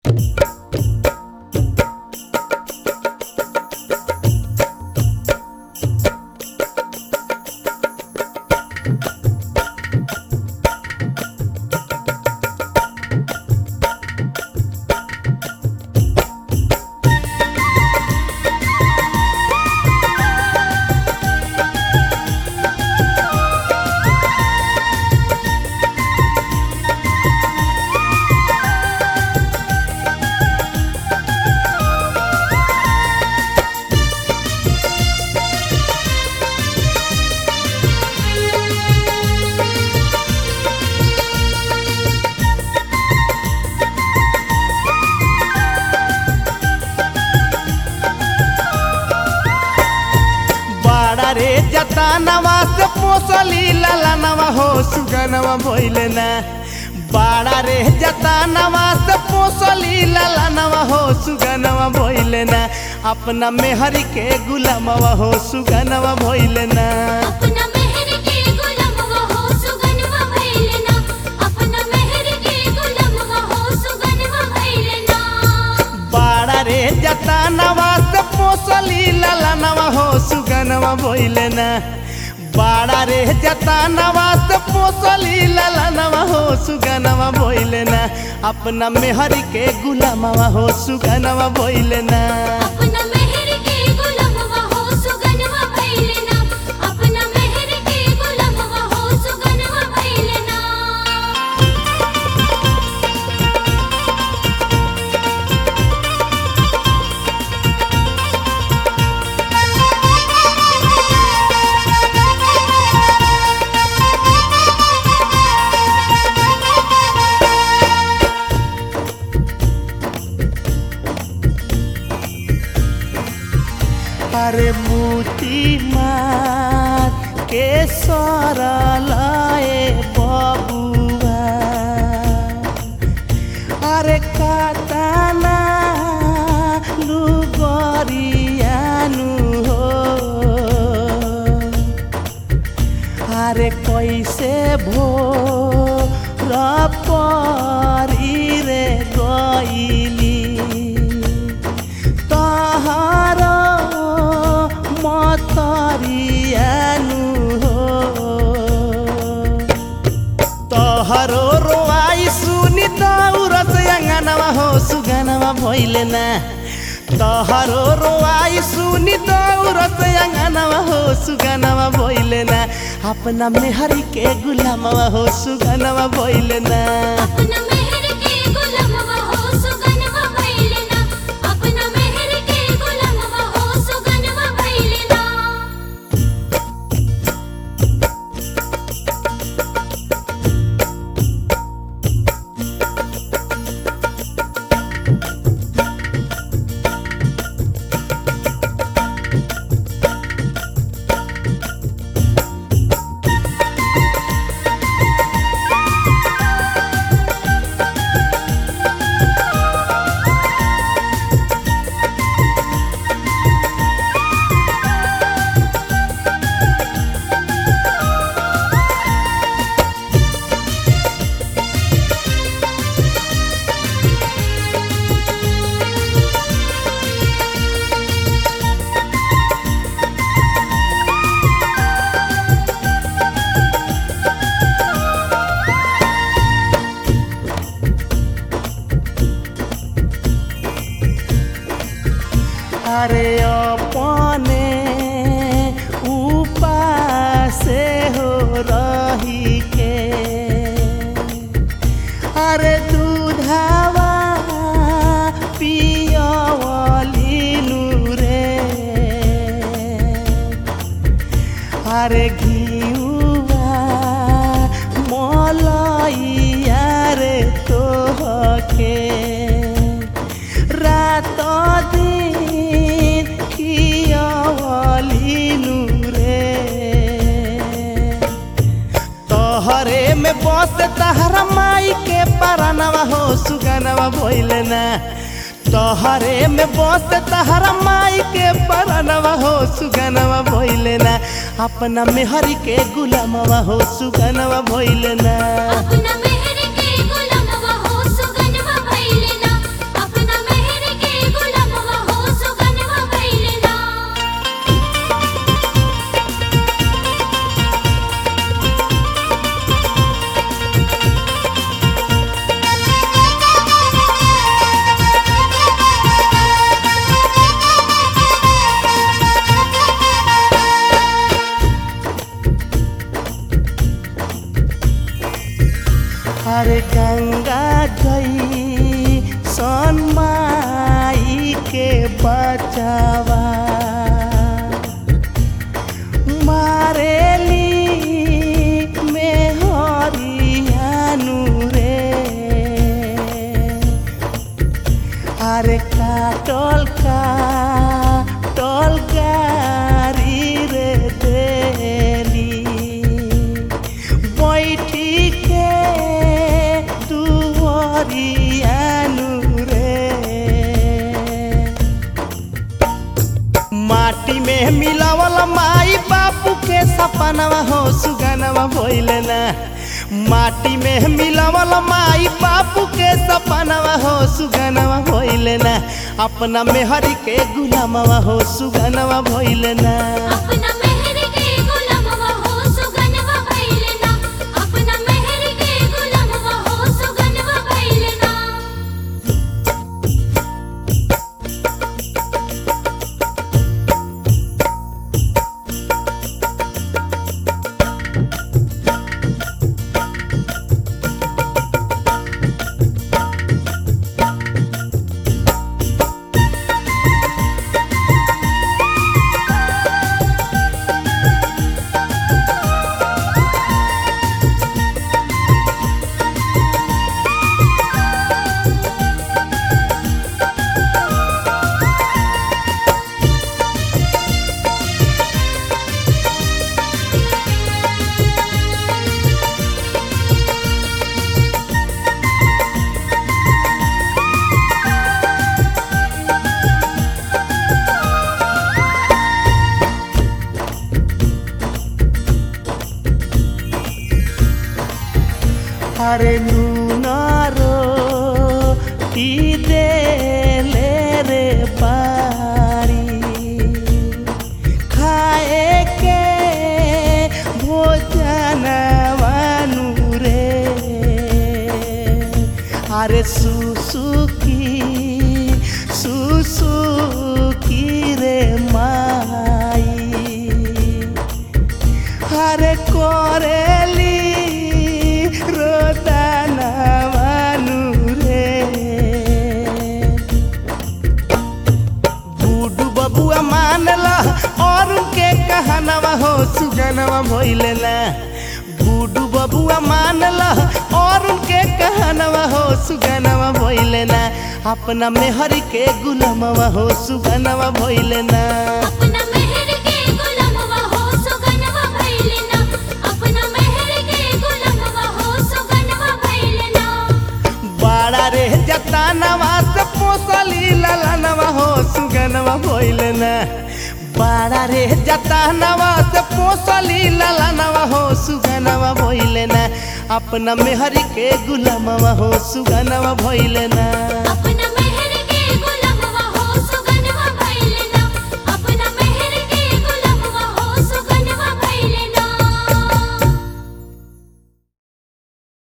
रे जतानवा से पोसली ललनवा हो सुगनवा भइले ना बाड़ा रे जतानवा से पोसली ललनवा हो सुगनवा भइले ना अपना मेहरी के गुलामवा हो सुगनवा भइले ना अपना मेहर के गुलामवा हो सुगनवा भइलना अपना मेहर के गुलामवा हो सुगनवा भइलना बाड़ा रे जतानवा से पोसली ललनवा हो सुगनवा भइले ना बाड़ा रे जतानवा से पोसली ललनवा हो सुगनवा भइले ना अपना मेहरी के गुलामवा हो सुगनवा भइले ना अपना मेहर के गुलामवा हो सुगनवा भइलना अपना मेहर के गुलामवा हो सुगनवा भइलना अरे मूती मार के सरलाए बबुआ अरे काताना लुगरियानु हो अरे कैसे भो र परी रे गइली तहर मतरियानु हो तहरो रोआई सुनि दौरस अङ्गनवा हो सुगनवा भइले ना तहरो रोआई सुनि दौरस अङ्गनवा हो सुगनवा भइले ना अपना मेहरी के गुलामवा हो सुगनवा भइले ना अपना मेहर के गुलामवा हो सुगनवा भइलना अपना मेहर के गुलामवा हो सुगनवा भइलना अरे अपने उपासे हो रही के अरे दूधावा पियवलिनु रे अरे घिउवा मलैया रे तोहके रात दिन खियवलिनु रे तोहरे में बस तहरा माई के परानवा हो सुगनवा भइले ना तोहरे में बस तहरा माई के परानवा हो सुगनवा भइले ना अपना मेहरी के गुलामवा हो सुगनवा भइले ना अपना मेहर के गुलामवा हो सुगनवा भइलना अरे काटल का टल गारी रे देली बैठी के दुवरियानु रे माटी में मिलावल माई बापू के सपनवा हो सुगनवा भइले ना माटी में मिलावल माई बापू के सपनवा हो सुगनवा भइले ना अपना मेहरी के गुलामवा हो सुगनवा भइले ना अपना मेहर के गुलामवा हो सुगनवा भइले ना अपना मेहर के गुलामवा हो सुगनवा भइले ना अरे नूनारो टी दे ले रे पारी खाए के भोजन वानु रे अरे सुसुकी सुसुकी रे माई हरे कोरेली रोदाना मानु रे बूडू बबुआ मानला और उनके कहनवा हो सुगनवा भइले ना बूडू बबुआ मानला और उनके कहनवा हो सुगनवा भइले ना अपना मेहरी के गुलामवा हो सुगनवा भइले ना अपना मेहर के गुलामवा हो सुगनवा भइले ना अपना मेहर के गुलामवा हो सुगनवा भइले ना बाड़ा रे जतानवा से पोसली ललनवा हो सुगनवा भइले ना बाड़ा रे जतानवा से पोसली ललनवा हो सुगनवा भइले ना अपना मेहरी के गुलामवा हो सुगनवा भइले ना